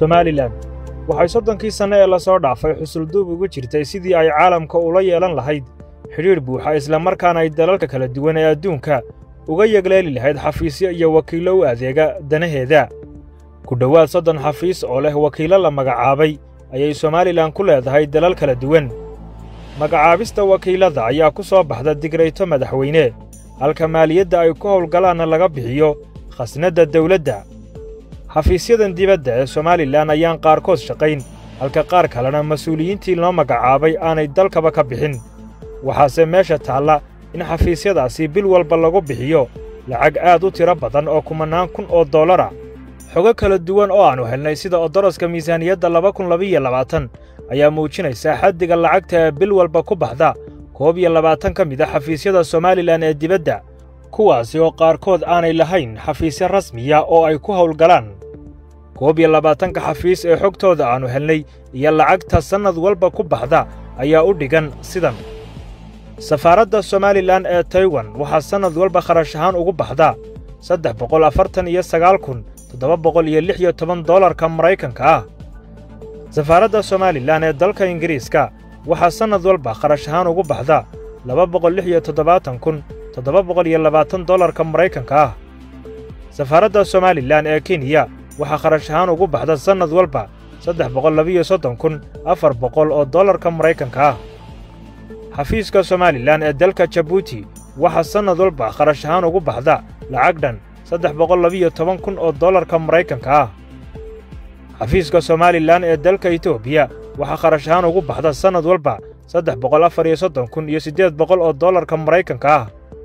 somalilan waxay soddonkii sanne ee lasoo dhaafay xusulduub ugu jirtay sidii ay caalamka ula yeelan lahayd xidhiidh buuxa islamarkaana ay dalalka kala duwan ee adduunka uga yegleeli lahayd xafiisyo iyo wakiillo u adeega danaheeda ku dhowaad soddon xafiis oo leh wakiillo la magacaabay ayay somalilan ku leedahay dalal kala duwan magacaabista wakiillada ayaa ku soo baxda digrayto madaxweyne halka maaliyadda ay ku howlgalaanna laga bixiyo khasnadda dawladda xafiisyadan dibadda ee somalilan ayaan qaarkood shaqayn halka qaar kalena mas-uuliyiintii loo magacaabay aanay dalkaba ka bixin waxaase meesha taalla in xafiisyadaasi bil walba lagu bixiyo lacag aad u tiro badan oo kumannaan kun oo dollara xogo kala duwan oo aannu helnay sida odoroska miisaaniyadda laba kun labiiyo labaatan ayaa muujinaysa xaddiga lacagta ee bil walba ku baxda koob iyo labaatan ka mid a xafiisyada somalilan ee dibadda kuwaasi oo qaarkood aanay lahayn xafiisyo rasmiya oo ay ku howlgalaan koob iyo labaatanka xafiis ee xogtooda aannu helnay iyo lacagta sannad walba ku baxda ayaa u dhigan sidan safaaradda somalilan ee taiwan waxaa sannad walba kharash ahaan ugu baxda saddex boqol afartan iyo sagaal kun toddoba boqol iyo lix iyo toban dollarka maraykanka ah safaaradda somalilan ee dalka ingiriiska waxaa sannad walba kharash ahaan ugu baxda laba boqol lix iyo toddobaatan kun toddoba boqol iyo labaatan dollarka maraykanka ah safaaradda somalilan ee kenya waxaa kharash ahaan ugu baxda sannad walba saddex boqol labiiyo soddon kun afar boqol oo dollarka maraykanka ah xafiiska somalilan ee dalka jabuuti waxaa sannad walba kharash ahaan ugu baxda lacag dhan saddex boqol labiiyo toban kun oo dollarka maraykanka ah xafiiska somalilan ee dalka etoobiya waxaa kharash ahaan ugu baxda sannad walba saddex boqol afar iyo soddon kun iyo siddeed boqol oo dollarka maraykanka ah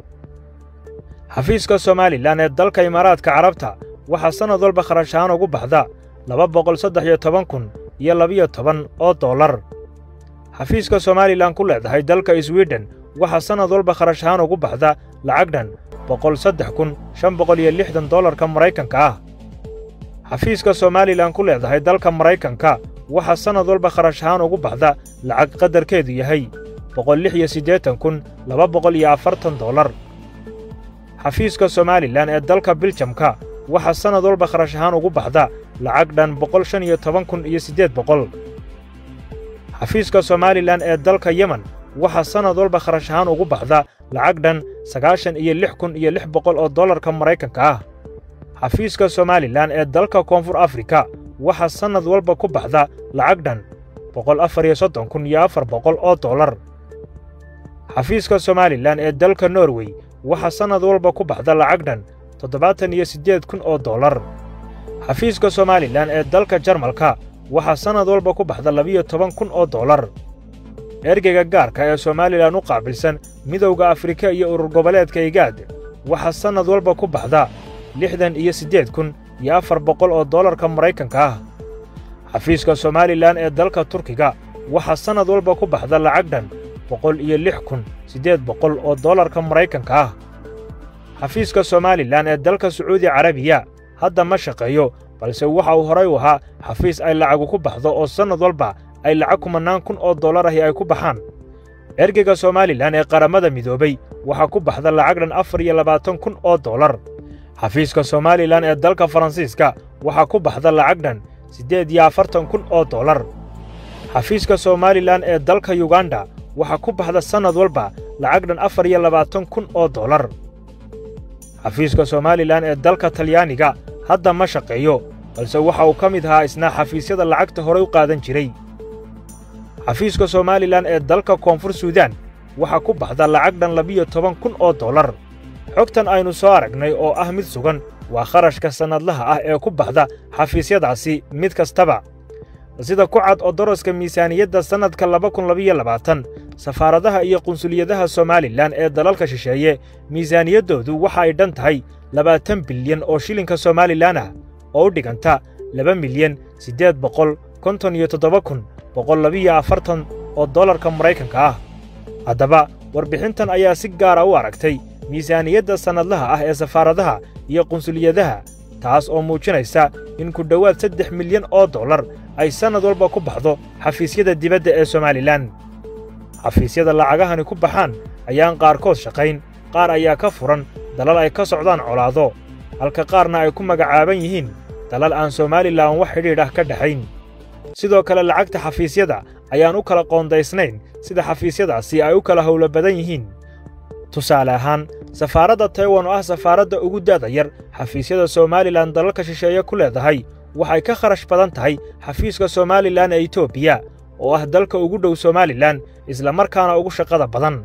xafiiska somalilan ee dalka imaaraadka carabta waxaa sannad walba kharash ahaan ugu baxda laba boqol saddex iyo toban kun iyo labiyo toban oo dollar xafiiska somalilan ku leedahay dalka swiden waxaa sannad walba kharash ahaan ugu baxda lacag dhan boqol saddex kun shan boqol iyo lixdan dollarka maraykanka ah xafiiska somalilan ku leedahay dalka maraykanka waxaa sannad walba kharash ahaan ugu baxda lacag qadarkeedu yahay boqol lix iyo siddeetan kun laba boqol iyo afartan dollar xafiiska somalilan ee dalka biljamka waxaa sannad walba kharash ahaan ugu baxda lacag dhan boqol shan iyo toban kun iyo siddeed boqol xafiiska somalilan ee dalka yemen waxaa sannad walba kharash ahaan ugu baxda lacag dhan sagaashan iyo lix kun iyo lix boqol oo dollarka maraykanka ah xafiiska somalilan ee dalka koonfur afrika waxaa sannad walba ku baxda lacag dhan boqol afar iyo soddon kun iyo afar boqol oo dollar xafiiska somalilan ee dalka norwey waxaa sannad walba ku baxda lacag dhan toddobaatan iyo siddeed kun oo dollar xafiiska somalilan ee dalka jarmalka waxaa sannad walba ku baxda labiyo toban kun oo dollar ergeyga gaarka ee somalilan u qaabilsan midowda afrika iyo urur goboleedka igaad waxaa sannad walba ku baxda lixdan iyo siddeed kun iyo afar boqol oo dollarka maraykanka ah xafiiska somalilan ee dalka turkiga waxaa sannad walba ku baxda lacag dhan boqol iyo lix kun siddeed boqol oo dollarka maraykanka ah xafiiska somalilan ee dalka sacuudi carabiya hadda ma shaqeeyo balse waxa uu horay u ahaa xafiis ay lacagu ku baxdo oo sannad walba ay lacag kumannaan kun oo dollar ahi ay ku baxaan ergeyga somalilan ee qaramada midoobay waxaa ku baxda lacag dhan afar iyo labaatan kun oo dollar xafiiska somalilan ee dalka faransiiska waxaa ku baxda lacag dhan siddeed iyo afartan kun oo dollar xafiiska somalilan ee dalka yuganda waxaa ku baxda sannad walba lacag dhan afar iyo labaatan kun oo dollar xafiiska somalilan ee dalka talyaaniga hadda ma shaqeeyo balse waxa uu ka mid ahaa isna xafiisyada lacagta horay u qaadan jiray xafiiska somalilan ee dalka koonfur suudaan waxaa ku baxda lacag dhan labiyo toban kun oo dollar xogtan aynu soo aragnay oo ah mid sugan waa kharashka sannadlaha ah ee ku baxda xafiisyadaasi mid kastaba sida ku cad odoroska miisaaniyadda sannadka laba kun labiyo labaatan safaaradaha iyo qunsuliyadaha somalilan ee dalalka shisheeye miisaaniyaddoodu waxa ay dhan tahay labaatan bilyan oo shilinka somalilan ah oo u dhiganta laba milyan siddeed boqol konton iyo toddoba kun boqol labiyo afartan oo dollarka maraykanka ah haddaba warbixintan ayaa si gaara u aragtay miisaaniyadda sannadlaha ah ee safaaradaha iyo qunsuliyadaha taas oo muujinaysa in ku dhowaad saddex milyan oo dollar ay sannad walba ku baxdo xafiisyada dibadda ee somalilan xafiisyada lacagahani ku baxaan ayaan qaarkood shaqayn qaar ayaa ka furan dalal ay ka socdaan colaado halka qaarna ay ku magacaaban yihiin dalal aan somalilan wax xidhiidh ah ka dhexayn sidoo kale lacagta xafiisyada ayaan u kala qoondaysnayn sida xafiisyadaasi ay u kala howlo badan yihiin tusaale ahaan safaaradda taiwan oo ah safaaradda ugu da'da yar xafiisyada somalilan dalalka shisheeye ku leedahay waxay ka kharash badan tahay xafiiska somalilan ee etoobiya oo ah dalka ugu dhow somalilan islamarkaana ugu shaqada badan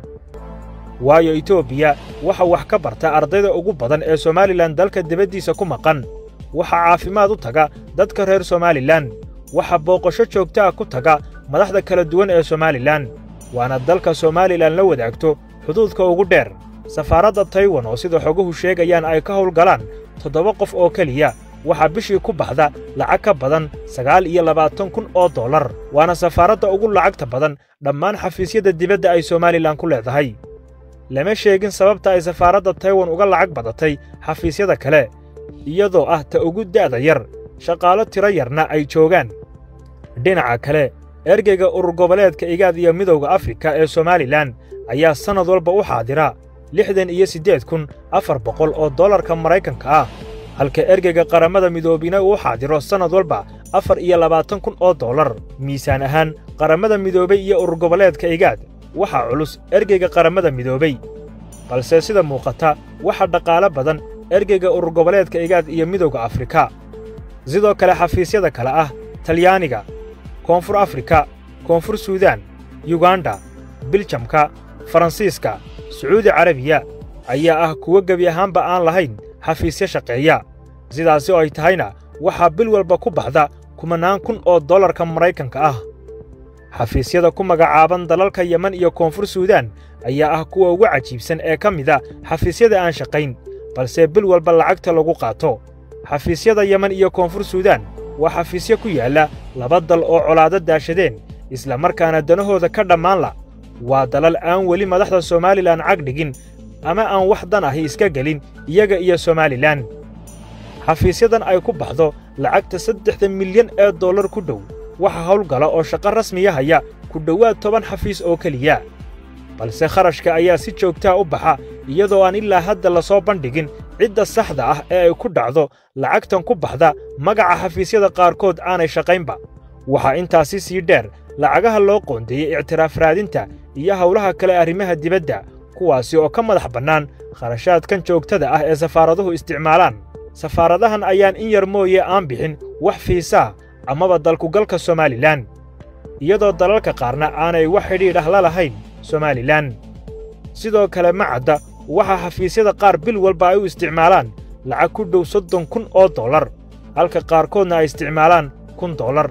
waayo etoobiya waxa wax ka barta ardayda ugu badan ee somalilan dalka dibaddiisa ku maqan waxaa caafimaad u taga dadka reer somalilan waxaa booqasho joogta ah ku taga madaxda kala duwan ee somalilan waana dalka somalilan la wadaagto xuduudka ugu dheer safaaradda taiwan oo sida xoguhu sheegayaan ay ka howlgalaan toddoba qof oo keliya waxaa bishii ku baxda lacag ka badan sagaal iyo labaatan kun oo dollar waana safaaradda ugu lacagta badan dhammaan xafiisyada dibadda ay somalilan ku leedahay lama sheegin sababta ay safaaradda taiwan uga lacag badatay xafiisyada kale iyadoo ah ta ugu da'da yar shaqaalo tiro yarna ay joogaan dhinaca kale ergeyga urur goboleedka igaad iyo midowda afrika ee somalilan ayaa sannad walba u xaadira lixdan iyo siddeed kun afar boqol oo dollarka maraykanka ah halka ergeyga qarammada midoobina uu xaadiro sannad walba afar iyo labaatan kun oo dollar miisaan ahaan qarammada midoobay iyo urur goboleedka igaad waxaa culus ergeyga qarammada midoobay balse sida muuqata waxa dhaqaalo badan ergeyga urur goboleedka igaad iyo midowda afrika sidoo kale xafiisyada kale ah talyaaniga koonfur afrika koonfur suudaan yuganda biljamka faransiiska sacuudi carabiya ayaa ah kuwo gebi ahaanba aan lahayn xafiisyo shaqeeya sidaasi oo ay tahayna waxaa bil walba ku baxda kumannaan kun oo dollarka maraykanka ah xafiisyada ku magacaaban dalalka yeman iyo koonfur suudaan ayaa ah kuwa ugu cajiibsan ee ka mida xafiisyada aan shaqayn balse bil walba lacagta lagu qaato xafiisyada yeman iyo koonfur suudaan waa xafiisyo ku yaalla laba dal oo colaado daashadeen isla markaana danahooda ka dhammaan la waa dalal aan weli madaxda somalilan cag dhigin ama aan wax dan ahi iska gelin iyaga iyo somalilan xafiisyadan ay ku baxdo lacagta saddexda milyan ee dollar ku dhow waxa howlgala oo shaqo rasmiya haya ku dhowaad toban xafiis oo keliya balse kharashka ayaa si joogtaa u baxa iyadoo aan ilaa hadda la soo bandhigin cidda saxda ah ee ay ku dhacdo lacagtan ku baxda magaca xafiisyada qaarkood aanay shaqaynba waxaa intaasi sii dheer lacagaha loo qoondeeyey ictiraaf raadinta iyo howlaha kale arrimaha dibadda kuwaasi oo ka madax bannaan kharashaadkan joogtada ah ee safaaraduhu isticmaalaan safaaradahan ayaan in yar mooye aan bixin wax fiisaa amaba dalkugalka somalilan iyadoo dalalka qaarna aanay wax xidhiidh ah la lahayn somalilan sidoo kale ma cadda waxaa xafiisyada qaar bil walba ay u isticmaalaan lacag ku dhow soddon kun oo dollar halka qaarkoodna ay isticmaalaan kun dollar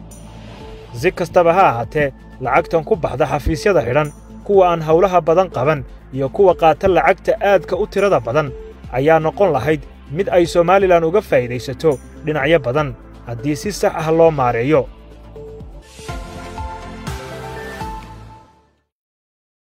si kastaba ha ahaatee lacagtan ku baxda xafiisyada xidhan kuwa aan howlaha badan qaban iyo kuwa qaata lacagta aadka u tirada badan ayaa noqon lahayd mid ay somalilan uga faa'iidaysato dhinacyo badan haddii si sax ah loo maareeyo